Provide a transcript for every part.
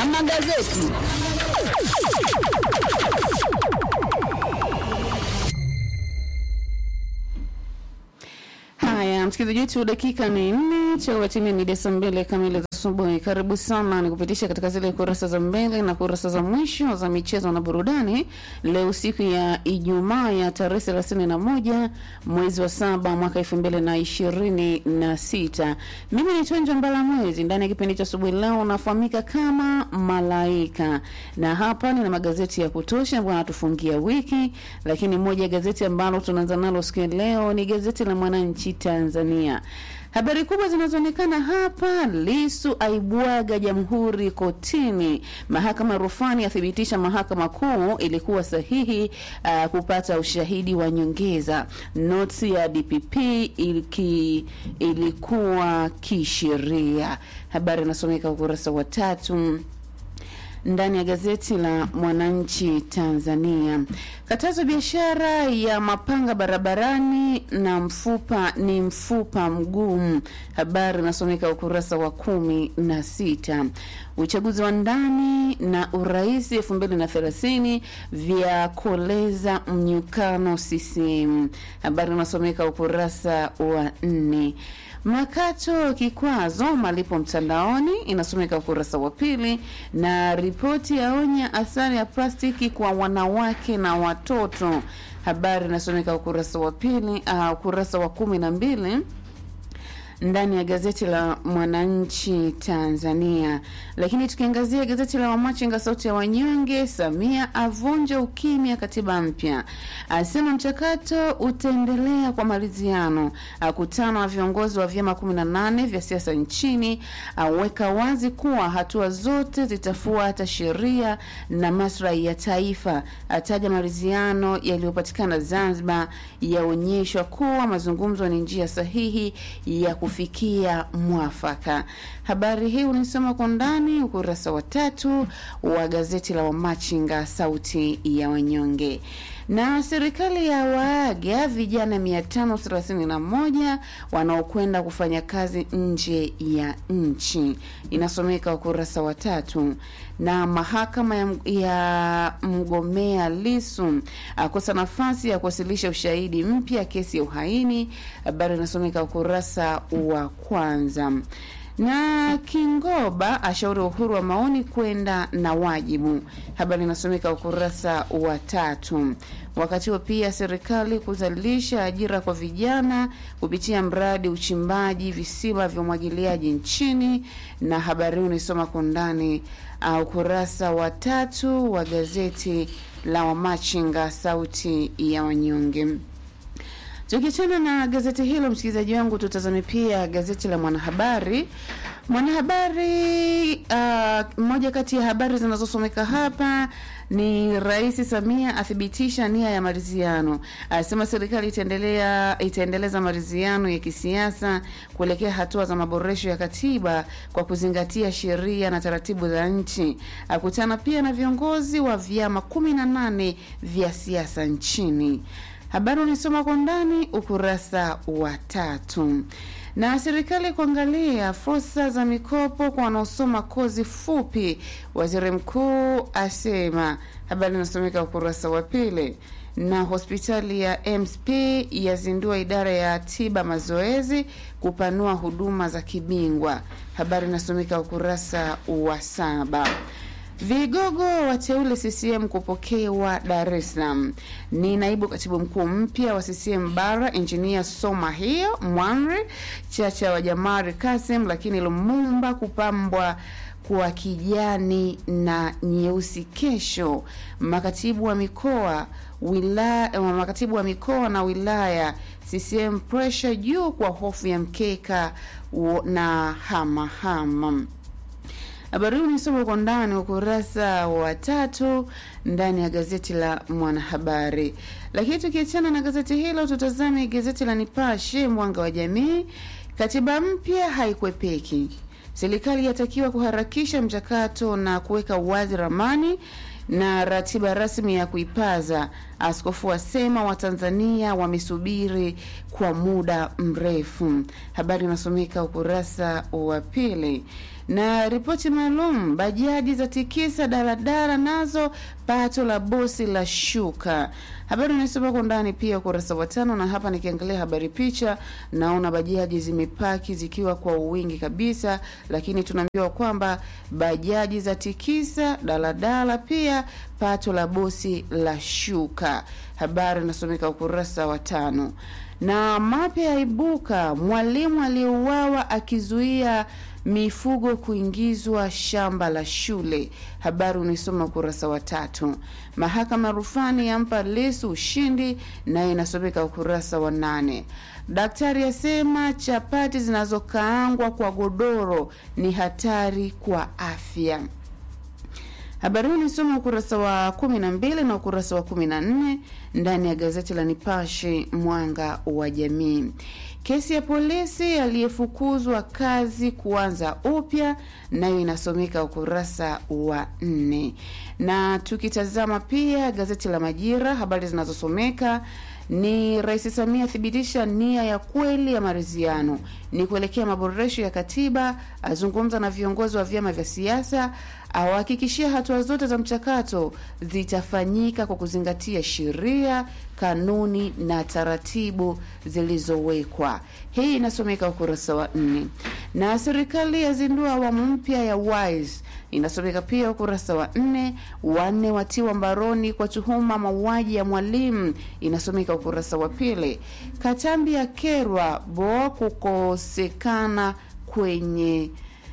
magazeti. Haya, msikilizaji wetu, dakika ni nne chauatini ni desa mbili kamili za asubuhi. Karibu sana ni kupitisha katika zile kurasa za mbele na kurasa za mwisho za michezo na burudani. Leo siku ya Ijumaa ya tarehe thelathini na moja mwezi wa saba mwaka elfu mbili na ishirini na sita. Mimi ni Twenja Mbala Mwezi. Ndani ya kipindi cha asubuhi leo nafahamika kama Malaika, na hapa nina magazeti ya kutosha ambayo anatufungia wiki, lakini moja ya gazeti ambalo tunaanza nalo siku ya leo ni gazeti la Mwananchi Tanzania. Habari kubwa zinazoonekana hapa: Lisu aibwaga jamhuri kotini, mahakama rufani yathibitisha mahakama kuu ilikuwa sahihi uh, kupata ushahidi wa nyongeza. Noti ya DPP iliki, ilikuwa kisheria. Habari inasomeka ukurasa wa tatu ndani ya gazeti la Mwananchi Tanzania. Katazo biashara ya mapanga barabarani na mfupa ni mfupa mgumu. Habari inasomeka ukurasa wa kumi na sita. Uchaguzi wa ndani na urais elfu mbili na thelathini vya koleza mnyukano CCM. Habari inasomeka ukurasa wa nne. Makato kikwazo malipo mtandaoni inasomeka ukurasa wa pili, na ripoti yaonya athari ya plastiki kwa wanawake na watoto. Habari inasomeka ukurasa wa pili, uh, ukurasa wa kumi na mbili ndani ya gazeti la Mwananchi Tanzania. Lakini tukiangazia gazeti la Wamachinga sauti ya wanyonge, Samia avunja ukimya katiba mpya, asema mchakato utaendelea kwa maridhiano, akutana na viongozi wa vyama 18 vya siasa nchini, aweka wazi kuwa hatua zote zitafuata sheria na maslahi ya taifa, ataja maridhiano yaliyopatikana Zanzibar yaonyeshwa kuwa mazungumzo ni njia sahihi ya kufikia mwafaka. Habari hii unisoma kwa ndani ukurasa wa tatu wa gazeti la Wamachinga sauti ya wanyonge. Na serikali ya waaga vijana 531 wanaokwenda kufanya kazi nje ya nchi, inasomeka ukurasa wa tatu. Na mahakama ya, ya mgomea Lisu akosa nafasi ya kuwasilisha ushahidi mpya kesi ya uhaini. Habari inasomeka ukurasa wa kwanza na Kingoba ashauri uhuru wa maoni kwenda na wajibu. Habari inasomeka ukurasa wa tatu. Wakati huo pia serikali kuzalisha ajira kwa vijana kupitia mradi uchimbaji visima vya umwagiliaji nchini, na habari hii unaisoma kwa ndani uh, ukurasa wa tatu wa gazeti la Wamachinga sauti ya wanyonge. Tukiachana na gazeti hilo, msikilizaji wangu, tutazame pia gazeti la Mwanahabari. Mwanahabari, uh, moja kati ya habari zinazosomeka hapa ni Rais Samia athibitisha nia ya maridhiano, asema serikali itaendelea itaendeleza maridhiano ya kisiasa kuelekea hatua za maboresho ya katiba kwa kuzingatia sheria na taratibu za nchi. Akutana pia na viongozi wa vyama kumi na nane vya siasa nchini. Habari unisoma kwa ndani ukurasa wa tatu. Na serikali kuangalia fursa za mikopo kwa wanaosoma kozi fupi, waziri mkuu asema. Habari inasomeka ukurasa wa pili. Na hospitali ya MSP yazindua idara ya tiba mazoezi kupanua huduma za kibingwa. Habari inasomeka ukurasa wa saba. Vigogo wateule CCM kupokewa Dar es Salaam. Ni naibu katibu mkuu mpya wa CCM Bara, injinia Soma hiyo Mwanri Chacha wa Jamari Kasim, lakini Lumumba kupambwa kwa kijani na nyeusi kesho. Makatibu wa mikoa wilaya, makatibu wa mikoa na wilaya CCM pressure juu kwa hofu ya mkeka na hamahama hama. Habari hii unisoma kwa ndani ukurasa wa tatu ndani ya gazeti la Mwanahabari. Lakini tukiachana na gazeti hilo, tutazame gazeti la Nipashe Mwanga wa Jamii. Katiba mpya haikwepeki, serikali yatakiwa kuharakisha mchakato na kuweka wazi ramani na ratiba rasmi ya kuipaza, Askofu asema Watanzania wamesubiri kwa muda mrefu. Habari inasomeka ukurasa wa pili na ripoti maalum, bajaji za tikisa daladala nazo pato la bosi la shuka. Habari inasoma kwa ndani pia ukurasa wa tano, na hapa nikiangalia habari picha, naona bajaji zimepaki zikiwa kwa wingi kabisa, lakini tunaambiwa kwamba bajaji za tikisa daladala pia pato la bosi la shuka. Habari inasomeka ukurasa wa tano na mapya yaibuka, mwalimu aliyeuawa akizuia mifugo kuingizwa shamba la shule. Habari unaisoma ukurasa wa tatu. Mahakama rufani yampa Lissu ushindi, naye inasomeka ukurasa wa nane. Daktari asema chapati zinazokaangwa kwa godoro ni hatari kwa afya. Habari hii nisoma ukurasa wa kumi na mbili na ukurasa wa kumi na nne ndani ya gazeti la Nipashe Mwanga wa Jamii. Kesi ya polisi aliyefukuzwa kazi kuanza upya nayo inasomeka ukurasa wa nne. Na tukitazama pia gazeti la Majira, habari zinazosomeka ni Rais Samia athibitisha nia ya kweli ya maridhiano ni kuelekea maboresho ya katiba, azungumza na viongozi wa vyama vya siasa, awahakikishia hatua zote za mchakato zitafanyika kwa kuzingatia sheria, kanuni na taratibu zilizowekwa. Hii inasomeka ukurasa wa nne. Na serikali yazindua awamu mpya ya WISE inasomeka pia ukurasa wa nne. Wanne watiwa mbaroni kwa tuhuma mauaji ya mwalimu inasomeka ukurasa wa pili. Katambi ya kerwa bo kukosekana kwenye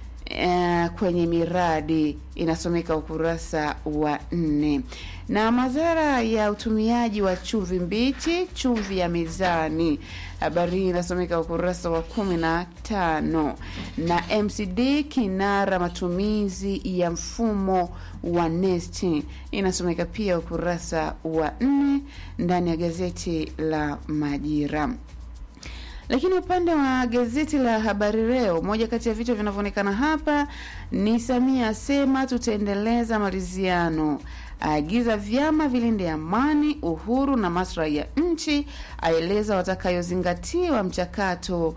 Uh, kwenye miradi inasomeka ukurasa wa nne. Na madhara ya utumiaji wa chumvi mbichi, chumvi ya mezani, habari hii inasomeka ukurasa wa kumi na tano. Na MCD kinara matumizi ya mfumo wa NeST inasomeka pia ukurasa wa nne ndani ya gazeti la Majira. Lakini upande wa gazeti la Habari Leo, moja kati ya vichwa vinavyoonekana hapa ni Samia asema tutaendeleza maridhiano, aagiza vyama vilinde amani, uhuru na maslahi ya nchi, aeleza watakayozingatiwa mchakato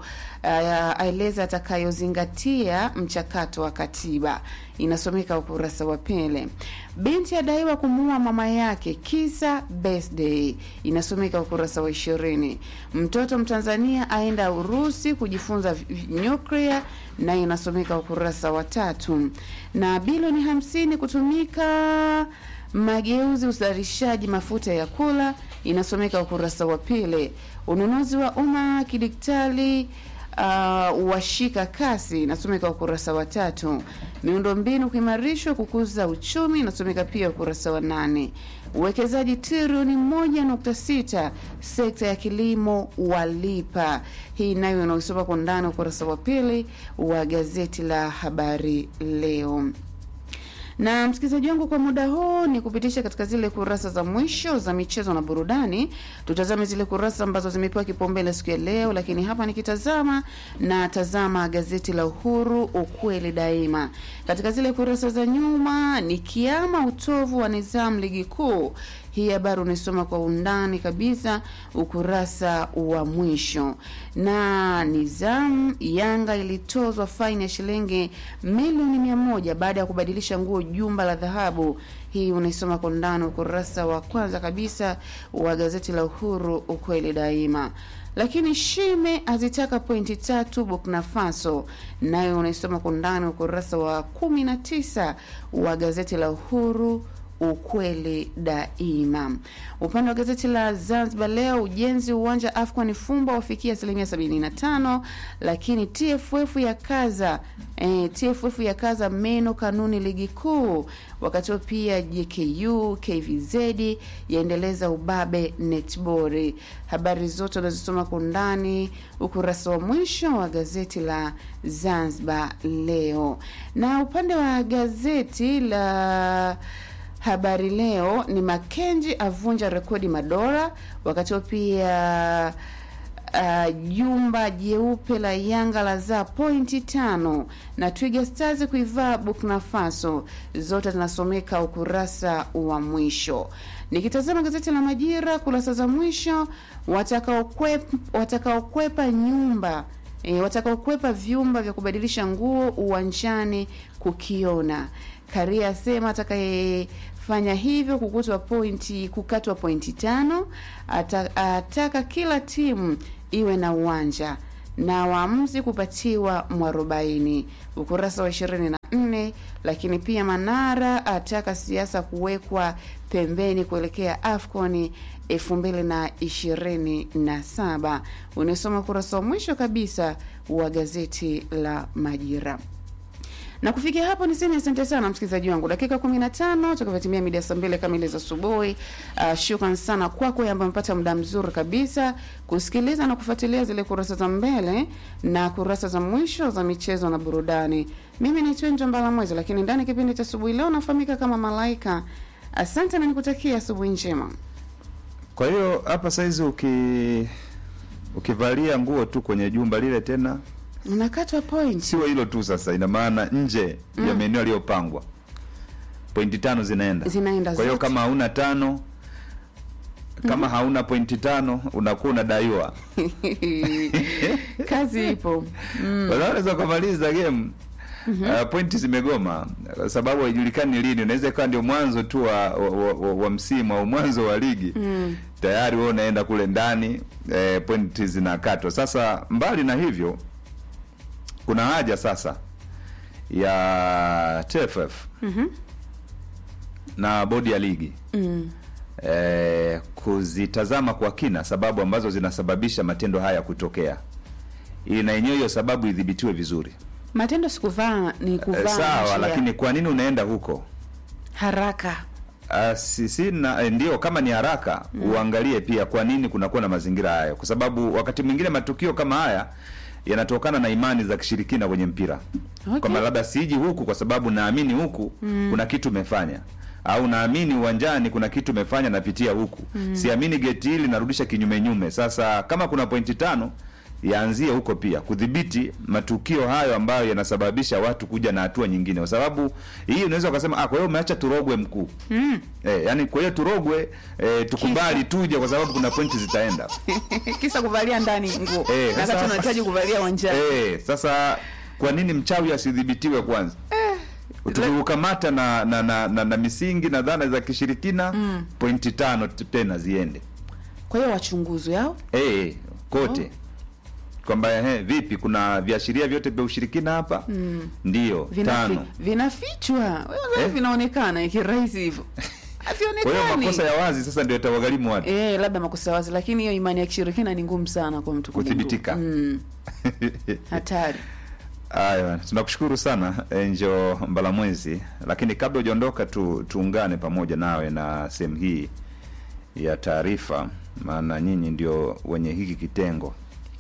aeleza atakayozingatia mchakato wa katiba, inasomeka ukurasa wa pili. Binti adaiwa kumuua mama yake kisa birthday, inasomeka ukurasa wa ishirini. Mtoto Mtanzania aenda Urusi kujifunza nyuklia, na inasomeka ukurasa wa tatu. Na bilioni hamsini kutumika mageuzi uzalishaji mafuta ya kula, inasomeka ukurasa wa pili. Ununuzi wa umma kidigitali Uh, washika kasi inasomeka ukurasa wa tatu. Miundombinu kuimarishwa kukuza uchumi inasomeka pia ukurasa wa nane. Uwekezaji trilioni moja nukta sita sekta ya kilimo walipa, hii nayo inaosoma kwa ndani ukurasa wa pili wa gazeti la Habari Leo na msikilizaji wangu, kwa muda huu ni kupitisha katika zile kurasa za mwisho za michezo na burudani. Tutazame zile kurasa ambazo zimepewa kipaumbele siku ya leo, lakini hapa nikitazama na tazama gazeti la Uhuru, ukweli daima. Katika zile kurasa za nyuma ni kiama utovu wa nidhamu ligi kuu. Hii habari unaisoma kwa undani kabisa ukurasa wa mwisho. Na nizamu Yanga ilitozwa faini ya shilingi milioni mia moja baada ya kubadilisha nguo jumba la dhahabu. Hii unaisoma kwa undani ukurasa wa kwanza kabisa wa gazeti la Uhuru ukweli daima. Lakini Shime azitaka pointi tatu Burkina Faso, nayo unaisoma kwa undani ukurasa wa kumi na tisa wa gazeti la Uhuru ukweli daima. Upande wa gazeti la Zanzibar Leo, ujenzi uwanja AFCON Fumba wafikia asilimia 75, lakini TFF ya kaza eh, TFF ya kaza meno kanuni ligi kuu. Wakati huo pia JKU KVZ yaendeleza ubabe netball. Habari zote unazisoma kwa undani ukurasa wa mwisho wa gazeti la Zanzibar Leo, na upande wa gazeti la Habari Leo ni Makenji avunja rekodi madola. Wakati huo pia uh, jumba jeupe la Yanga la zaa pointi tano na Twiga Stars kuivaa Burkina Faso, zote zinasomeka ukurasa wa mwisho. Nikitazama gazeti la Majira kurasa za mwisho, watakaokwepa watakaokwepa nyumba e, watakaokwepa vyumba vya kubadilisha nguo uwanjani kukiona. Karia asema atakayefanya hivyo kukutwa pointi kukatwa pointi tano. Ata, ataka kila timu iwe na uwanja na waamuzi kupatiwa mwarobaini ukurasa wa ishirini na nne. Lakini pia Manara ataka siasa kuwekwa pembeni kuelekea AFCON elfu mbili na ishirini na saba. Unasoma ukurasa wa mwisho kabisa wa gazeti la Majira na kufikia hapo niseme asante sana msikilizaji wangu, dakika 15 tukavyotimia mida saa mbili kamili za asubuhi. Uh, shukran sana kwako ambaye amepata muda mzuri kabisa kusikiliza na kufuatilia zile kurasa za mbele na kurasa za mwisho za michezo na burudani. Mimi ni Twenjo Mbala Mwezi, lakini ndani kipindi cha asubuhi leo nafahamika kama Malaika. Asante na nikutakia asubuhi njema. Kwa hiyo hapa saizi uki ukivalia nguo tu kwenye jumba lile tena Unakatwa point. sio hilo tu sasa, ina maana nje ya maeneo yaliyopangwa pointi tano zinaenda Zinaenda Kwa hiyo zote. kama hauna tano kama hauna pointi tano unakuwa unadaiwa. Kazi ipo. Mm. Unaweza kumaliza game uh, pointi zimegoma kwa sababu haijulikani lini. Unaweza ikawa ndio mwanzo tu wa, wa, wa, wa, wa msimu au mwanzo wa ligi Mm. tayari wewe unaenda kule ndani eh, pointi zinakatwa. Sasa mbali na hivyo, kuna haja sasa ya TFF Mhm. na bodi ya ligi Mm. eh, kuzitazama kwa kina sababu ambazo zinasababisha matendo haya kutokea, ili na yenyewe hiyo sababu idhibitiwe vizuri. Matendo sikuvaa ni Eh, kuvaa sawa, njia. lakini kwa nini unaenda huko? haraka Uh, si, si na, eh, ndio kama ni haraka uangalie pia kwa nini kunakuwa na mazingira hayo, kwa sababu wakati mwingine matukio kama haya yanatokana na imani za kishirikina kwenye mpira Okay. kwamba labda siji huku kwa sababu naamini huku kuna kitu umefanya au naamini uwanjani kuna kitu umefanya napitia huku siamini geti hili narudisha kinyume nyume. Sasa kama kuna pointi tano yaanzie huko pia kudhibiti matukio hayo ambayo yanasababisha watu kuja na hatua nyingine, kwa sababu hii unaweza ukasema ah, kwa hiyo umeacha turogwe mkuu mm. Eh, yani kwa hiyo turogwe eh, tukubali tuje kwa sababu kuna pointi zitaenda. kisa kuvalia ndani nguo Eh, na sasa- wakati unahitaji kuvalia uwanjani Eh, sasa kwa nini mchawi asidhibitiwe kwanza? Tukikukamata na na, na, na na misingi na dhana za kishirikina pointi tano t- tena ziende. kwa hiyo wachunguzwe hao Eh, kote. Kwamba eh, vipi kuna viashiria vyote vya ushirikina hapa? Ndio, Vinafi- tano. vinafichwa Wewe Eh? vinaonekana ikirahisi hivyo Kwa hiyo havionekani makosa ya wazi sasa ndio yatawagharimu watu. Eh, labda makosa wazi, lakini hiyo imani ya kishirikina ni ngumu sana kwa mtu kugundua. Kuthibitika. Mm, hatari. Aya, tunakushukuru sana Enjo Mbalamwezi, lakini kabla hujaondoka tu, tuungane pamoja nawe na sehemu hii ya taarifa, maana nyinyi ndio wenye hiki kitengo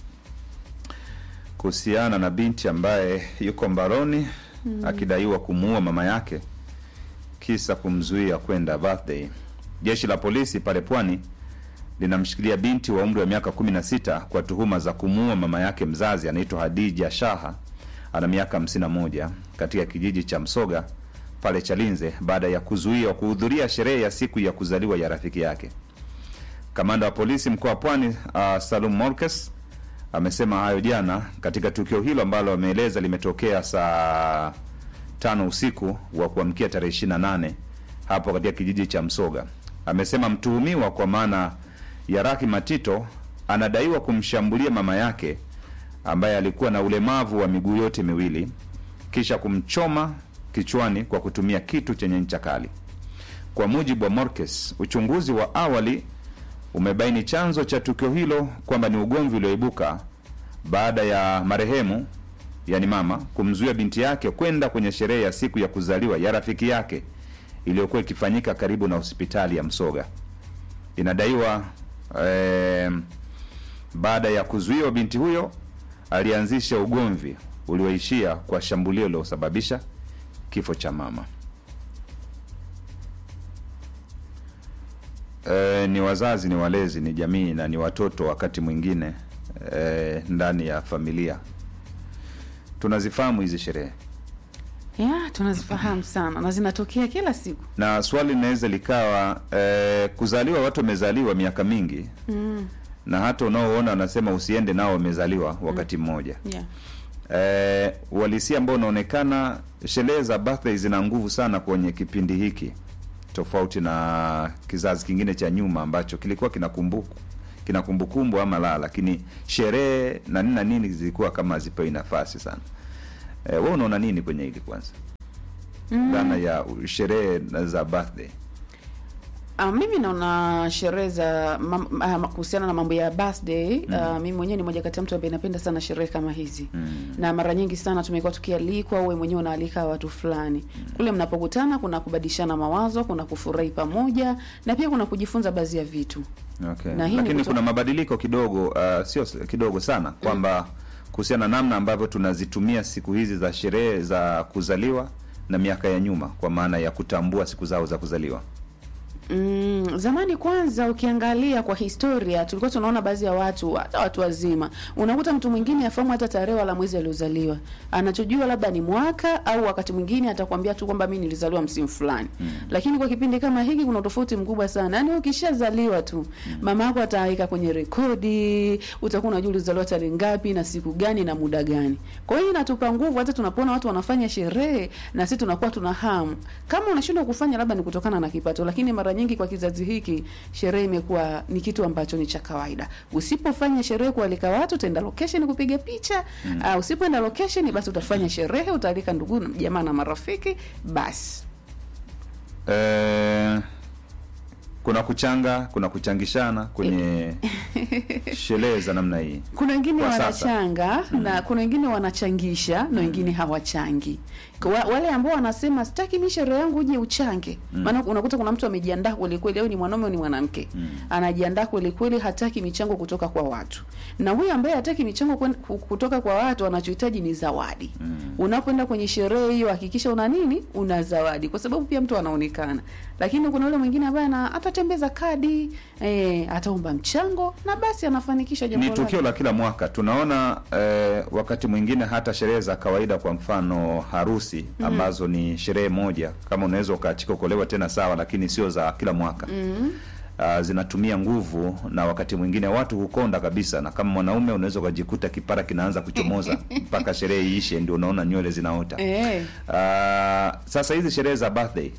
kuhusiana na binti ambaye yuko mbaroni akidaiwa kumuua mama yake kisa kumzuia kwenda birthday. Jeshi la polisi pale Pwani linamshikilia binti wa umri wa miaka 16 kwa tuhuma za kumuua mama yake mzazi anaitwa Hadija Shaha, ana miaka 51 katika kijiji cha Msoga pale Chalinze baada ya kuzuiwa kuhudhuria sherehe ya siku ya kuzaliwa ya rafiki yake. Kamanda wa polisi mkoa wa Pwani uh, Salum Morkes amesema hayo jana katika tukio hilo ambalo ameeleza limetokea saa tano usiku wa kuamkia tarehe 28 hapo katika kijiji cha Msoga. Amesema mtuhumiwa kwa maana ya Raki Matito anadaiwa kumshambulia mama yake ambaye alikuwa na ulemavu wa miguu yote miwili kisha kumchoma kichwani kwa kutumia kitu chenye ncha kali. Kwa mujibu wa Morkes, uchunguzi wa awali umebaini chanzo cha tukio hilo kwamba ni ugomvi ulioibuka baada ya marehemu yani mama kumzuia binti yake kwenda kwenye sherehe ya siku ya kuzaliwa ya rafiki yake iliyokuwa ikifanyika karibu na hospitali ya Msoga. Inadaiwa eh, baada ya kuzuiwa binti huyo alianzisha ugomvi ulioishia kwa shambulio lililosababisha kifo cha mama. E, ni wazazi, ni walezi, ni jamii na ni watoto wakati mwingine eh, ndani ya familia. Tunazifahamu hizi sherehe ya tunazifahamu sana na zinatokea kila siku na swali linaweza likawa eh, kuzaliwa, watu wamezaliwa miaka mingi mm. na hata unaoona wanasema usiende nao wamezaliwa wakati mmoja yeah. eh, uhalisia ambao unaonekana, sherehe za birthday zina nguvu sana kwenye kipindi hiki, tofauti na kizazi kingine cha nyuma ambacho kilikuwa kinakumbuku kina kumbukumbu ama la, lakini sherehe na nini na nini zilikuwa kama hazipewi nafasi sana. Eh, wewe unaona nini kwenye hili kwanza, Mm. dhana ya sherehe za birthday? Uh, mimi naona sherehe za mam- ah, kuhusiana na mambo ya birthday mm. uh, mimi mwenyewe ni moja kati ya mtu ambaye napenda sana sherehe kama hizi Mm. na mara nyingi sana tumekuwa tukialikwa, wewe mwenyewe unaalika watu fulani kule, mnapokutana kuna kubadilishana mawazo, kuna kufurahi pamoja na pia kuna kujifunza baadhi ya vitu. Okay. Na hii ni Lakini kuto- kuna mabadiliko kidogo uh, sio s- kidogo sana kwamba kuhusiana na namna ambavyo tunazitumia siku hizi za sherehe za kuzaliwa na miaka ya nyuma, kwa maana ya kutambua siku zao za kuzaliwa. Mm, zamani kwanza ukiangalia kwa historia tulikuwa tunaona baadhi ya watu hata watu wazima unakuta mtu mwingine afahamu hata tarehe wala mwezi aliozaliwa anachojua labda ni mwaka au wakati mwingine atakwambia tu kwamba mimi nilizaliwa msimu fulani mm. lakini kwa kipindi kama hiki kuna tofauti mkubwa sana yaani ukishazaliwa tu mm. mama yako ataweka kwenye rekodi utakuwa unajua ulizaliwa tarehe ngapi na siku gani na muda gani kwa hiyo inatupa nguvu hata tunapoona watu wanafanya sherehe na sisi tunakuwa tuna hamu kama unashindwa kufanya labda ni kutokana na kipato lakini mara nyingi kwa kizazi hiki sherehe imekuwa ni kitu ambacho ni cha kawaida usipofanya sherehe kualika watu utaenda location kupiga picha mm. uh, usipoenda location basi utafanya sherehe utaalika ndugu na jamaa na marafiki basi Eh, kuna kuchanga, kuna kuchangishana kwenye sherehe za namna hii. kuna wengine Kwa sasa. wanachanga na kuna wengine wanachangisha na wengine hawachangi Kwa wa- wale ambao wanasema sitaki mi sherehe yangu uje uchange maana unakuta kuna mtu amejiandaa kweli kweli au ni mwanaume au ni mwanamke anajiandaa kweli kweli hataki michango kutoka kwa watu na huyu ambaye hataki michango kwen- ku- kutoka kwa watu anachohitaji ni zawadi unapoenda kwenye sherehe hiyo hakikisha una nini una zawadi kwa sababu pia mtu anaonekana lakini kuna yule mwingine ambaye ana- atatembeza kadi eh, ataomba mchango na basi anafanikisha jambo Ni lake. tukio la kila mwaka tunaona eh, wakati mwingine hata sherehe za kawaida, kwa mfano harusi ambazo ni sherehe moja, kama unaweza ukaachika kuolewa tena sawa, lakini sio za kila mwaka Uh, zinatumia nguvu na wakati mwingine watu hukonda kabisa, na kama mwanaume unaweza ukajikuta kipara kinaanza kuchomoza mpaka sherehe iishe, ndio unaona nywele zinaota. Eh. Uh, sasa hizi sherehe za birthday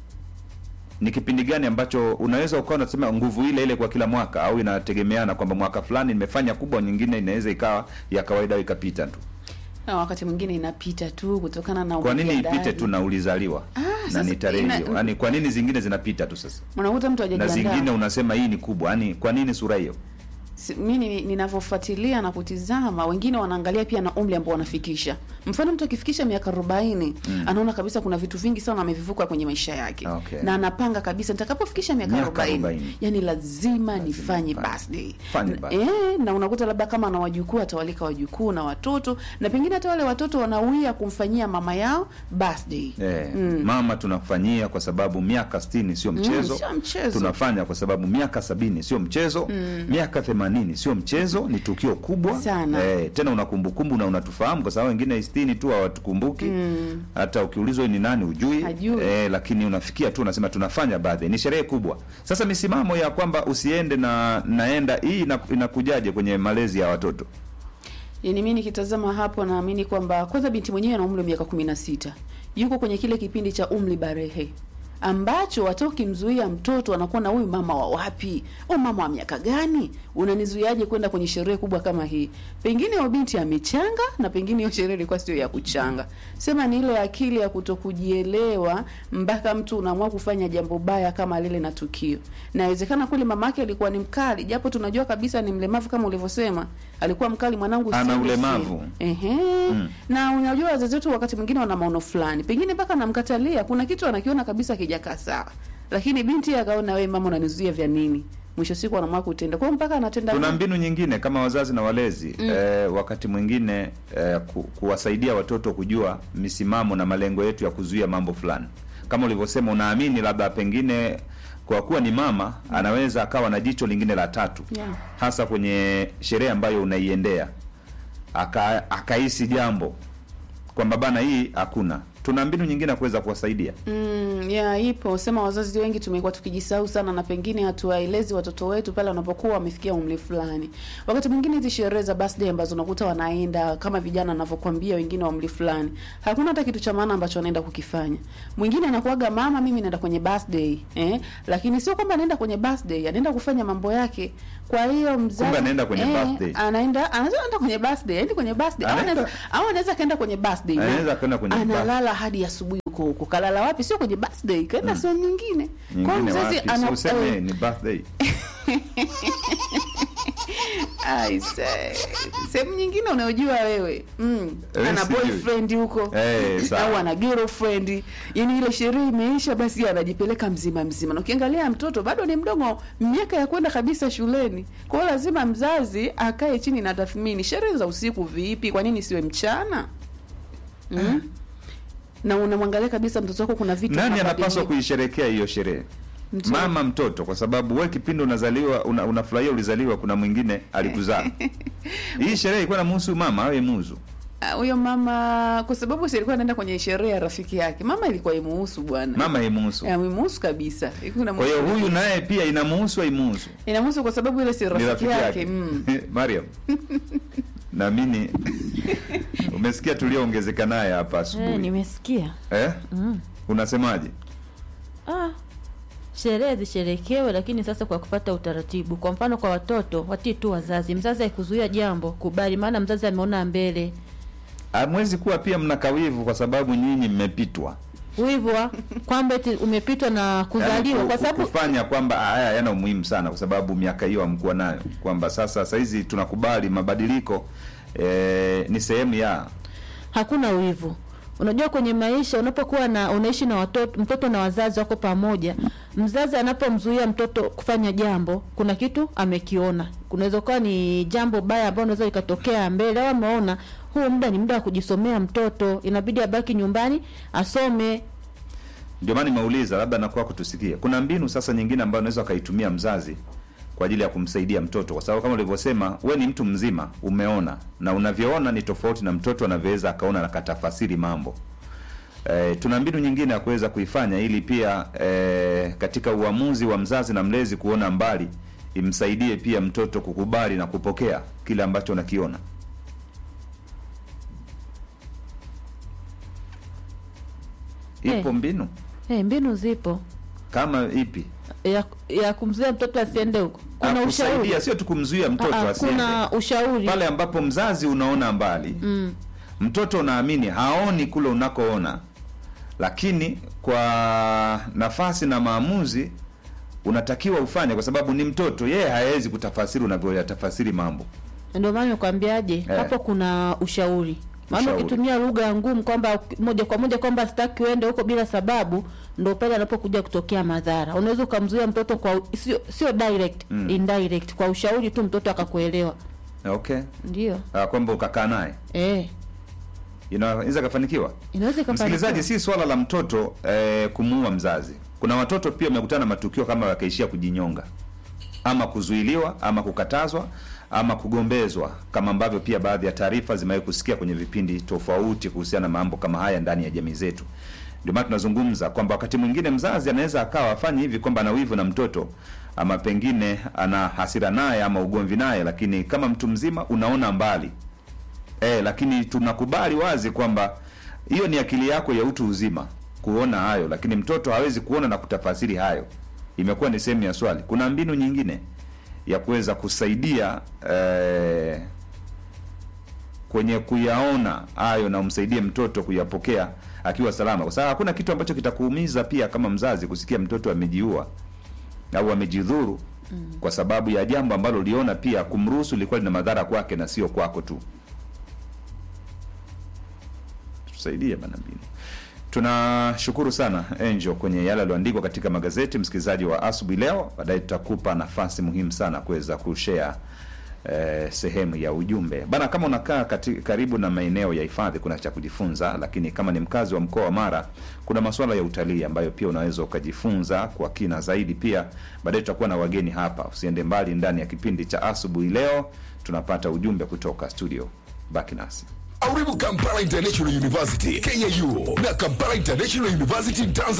ni kipindi gani ambacho unaweza ukawa unasema nguvu ile ile kwa kila mwaka, au inategemeana kwamba mwaka fulani nimefanya kubwa, nyingine inaweza ikawa ya kawaida au ikapita tu? na wakati mwingine inapita tu kutokana na Kwa nini ujiandaji. ipite tu na ulizaliwa Ah, na sasa ni tarehe ina- hiyo? Yaani kwa nini zingine zinapita tu sasa unakuta mtu na hajajiandaa zingine unasema hii ni kubwa? Yaani kwa nini sura hiyo? Si- mimi ninavyofuatilia na kutizama wengine wanaangalia pia na umri ambao wanafikisha mfano mtu akifikisha miaka arobaini anaona kabisa kuna vitu vingi sana amevivuka kwenye maisha yake Okay. na anapanga kabisa nitakapofikisha miaka Miaka arobaini arobaini. yani lazima nifanye nifanye. birthday Fanye Na- birthday. eh, na unakuta labda kama ana wajukuu atawalika wajukuu na watoto na pengine hata wale watoto wanawia kumfanyia mama yao birthday Eh, mama tunafanyia kwa sababu miaka sitini sio mchezo. sio mchezo. Tunafanya kwa sababu miaka sabini sio mchezo. Miaka themanini sio mchezo, ni tukio kubwa Sana. Eh, tena una kumbukumbu na unatufahamu kwa sababu wengine sitini tu hawatukumbuki. Hata ukiulizwa ni nani ujui. Hajui. Eh, lakini unafikia tu unasema tunafanya birthday. Ni sherehe kubwa. Sasa misimamo ya kwamba usiende na naenda hii ina- inakujaje kwenye malezi ya watoto? Yaani mimi nikitazama hapo naamini kwamba kwanza binti mwenyewe ana umri wa miaka kumi na sita yuko kwenye kile kipindi cha umri barehe ambacho hata ukimzuia mtoto anakuwa na huyu mama wa wapi au mama wa miaka gani unanizuiaje kwenda kwenye sherehe kubwa kama hii pengine huyo binti amechanga na pengine hiyo sherehe ilikuwa sio ya kuchanga sema ni ile akili ya kutokujielewa mpaka mtu unaamua kufanya jambo baya kama lile na tukio nawezekana kule mamake alikuwa ni mkali japo tunajua kabisa ni mlemavu kama ulivyosema alikuwa mkali mwanangu Ana sindi ulemavu. sindi. Ehe. Na unajua wazazi wetu wakati mwingine wana maono fulani, pengine mpaka namkatalia, kuna kitu anakiona kabisa kijakaa sawa, lakini binti akaona, we mama, unanizuia vya nini? Mwisho siku anaamua kutenda, kwa hiyo mpaka anatenda. Tuna mbinu nyingine kama wazazi na walezi eh, wakati mwingine eh, ku, kuwasaidia watoto kujua misimamo na malengo yetu ya kuzuia mambo fulani. kama ulivyosema unaamini labda pengine kwa kuwa ni mama anaweza akawa na jicho lingine la tatu Yeah. hasa kwenye sherehe ambayo unaiendea aka akahisi jambo kwamba bana hii hakuna tuna mbinu nyingine ya kuweza kuwasaidia Mm, ya ipo sema wazazi wengi tumekuwa tukijisahau sana na pengine hatuwaelezi watoto wetu pale wanapokuwa wamefikia umri fulani. Wakati mwingine hizi sherehe za birthday ambazo unakuta wanaenda kama vijana wanavyokuambia wengine wa umri fulani, hakuna hata kitu cha maana ambacho anaenda kukifanya. Mwingine anakuaga mama, mimi naenda kwenye birthday eh, lakini sio kwamba anaenda kwenye birthday, anaenda kufanya mambo yake. Kwa hiyo mzazi Kumbe anaenda kwenye birthday. anaenda anaenda kwenye birthday, aende kwenye birthday, au Anaenda- anaweza au anaweza kaenda kwenye birthday na Anaweza kaenda kwenye analala hadi asubuhi huko huko. Kalala wapi? Sio kwenye birthday, kaenda sehemu nyingine. Kwa hiyo nyingine mzazi wapi ana si useme eh, ni birthday ai, se- sehemu nyingine unayojua wewe mm. Eh, ana sijui. boyfriend huko Eh, sawa. au ana girlfriend, yani ile sherehe imeisha, basi anajipeleka mzima mzima, na ukiangalia mtoto bado ni mdogo, miaka ya kwenda kabisa shuleni. Kwa hiyo lazima mzazi akae chini na tathmini, sherehe za usiku vipi? Kwa nini siwe mchana mm? na unamwangalia kabisa mtoto wako, kuna vitu nani vinabadilika. anapaswa kuisherekea hiyo sherehe Mtoto. mama mtoto kwa sababu we kipindi unazaliwa una, unafurahia ulizaliwa kuna mwingine alikuzaa hii sherehe ilikuwa namhusu mama au imuhusu Ah, huyo mama kwa sababu si alikuwa anaenda kwenye sherehe ya rafiki yake, mama ilikuwa imuhusu bwana, mama imuhusu Eh, imuhusu kabisa. Ilikuwa kwa hiyo inamuhusu. huyu naye pia inamuhusu aimuhusu inamuhusu kwa sababu ile si ni rafiki rafiki yake yake mm. mariam naamini umesikia tulioongezeka naye hapa Eh, asubuhi nimesikia eh? mm. unasemaje ah, sherehe zisherekewe, lakini sasa kwa kufata utaratibu. Kwa mfano, kwa watoto watii tu wazazi. Mzazi haikuzuia jambo, kubali, maana mzazi ameona mbele. hamwezi kuwa pia mnakawivu kwa sababu nyinyi mmepitwa Wivu kwamba eti umepitwa na kuzaliwa, Yaani kwa ku- sababu kufanya kwamba haya yana umuhimu sana kwa sababu miaka hiyo hamkuwa nayo kwamba sasa sahizi tunakubali mabadiliko eh, ni sehemu ya hakuna wivu. Unajua, kwenye maisha unapokuwa na unaishi na watoto, mtoto na wazazi wako pamoja, mzazi anapomzuia mtoto kufanya jambo, kuna kitu amekiona. Kunaweza kuwa ni jambo baya ambalo unaweza ikatokea mbele, au ameona huu muda ni muda wa kujisomea mtoto, inabidi abaki nyumbani asome. ndio maana nimeuliza labda nakuwa kutusikia kuna mbinu sasa nyingine ambayo unaweza ukaitumia mzazi kwa ajili ya kumsaidia mtoto kwa sababu kama ulivyosema we ni mtu mzima umeona na unavyoona ni tofauti na mtoto anavyoweza akaona na katafasiri mambo E, tuna mbinu nyingine ya kuweza kuifanya ili pia e, katika uamuzi wa mzazi na mlezi kuona mbali imsaidie pia mtoto kukubali na kupokea kile ambacho unakiona ipo Eh. mbinu Hey, mbinu zipo kama ipi ya, ya kumzuia mtoto asiende huko. Kuna Ah, ushauri, kusaidia sio tu kumzuia mtoto Ah, ah, asiende kuna ushauri pale ambapo mzazi unaona mbali mm. mtoto unaamini haoni kule unakoona lakini kwa nafasi na maamuzi unatakiwa ufanye kwa sababu ni mtoto yeye hawezi kutafasiri unavyoyatafasiri mambo Ndio maana nikwambiaje, Eh. hapo kuna ushauri. Maana Ushauri. ukitumia lugha ngumu kwamba moja kwa moja kwamba sitaki uende huko bila sababu, ndio pale anapokuja kutokea madhara. Unaweza ukamzuia mtoto kwa sio sio direct, Mm. indirect kwa ushauri tu mtoto akakuelewa. okay Ndio. Ah, kwamba ukakaa naye Eh. inaweza kafanikiwa Inaweza ikafanikiwa. msikilizaji si swala la mtoto eh, kumuua mzazi kuna watoto pia wamekutana na matukio kama wakaishia kujinyonga ama kuzuiliwa ama kukatazwa ama kugombezwa kama ambavyo pia baadhi ya taarifa zimewahi kusikia kwenye vipindi tofauti kuhusiana na mambo kama haya ndani ya jamii zetu ndio maana tunazungumza kwamba wakati mwingine mzazi anaweza akawa afanye hivi kwamba ana wivu na mtoto ama pengine ana hasira naye ama ugomvi naye lakini kama mtu mzima unaona mbali eh, lakini tunakubali wazi kwamba hiyo ni akili yako ya utu uzima kuona hayo lakini mtoto hawezi kuona na kutafasiri hayo imekuwa ni sehemu ya swali kuna mbinu nyingine ya kuweza kusaidia eh, kwenye kuyaona hayo na umsaidie mtoto kuyapokea akiwa salama kwa sababu hakuna kitu ambacho kitakuumiza pia kama mzazi kusikia mtoto amejiua au amejidhuru mm. kwa sababu ya jambo ambalo uliona pia kumruhusu lilikuwa lina madhara kwake na sio kwako tu tusaidie bana mbinu tunashukuru sana Angel kwenye yale yaliyoandikwa katika magazeti msikilizaji wa asubuhi leo baadaye tutakupa nafasi muhimu sana kuweza kushare eh, sehemu ya ujumbe bana. Kama unakaa kati, karibu na maeneo ya hifadhi, kuna cha kujifunza, lakini kama ni mkazi wa mkoa wa Mara, kuna masuala ya utalii ambayo pia unaweza ukajifunza kwa kina zaidi. Pia baadaye tutakuwa na wageni hapa, usiende mbali. Ndani ya kipindi cha asubuhi leo tunapata ujumbe kutoka studio, baki nasi. Karibu Kampala International University KIU na Kampala International University Tanzania.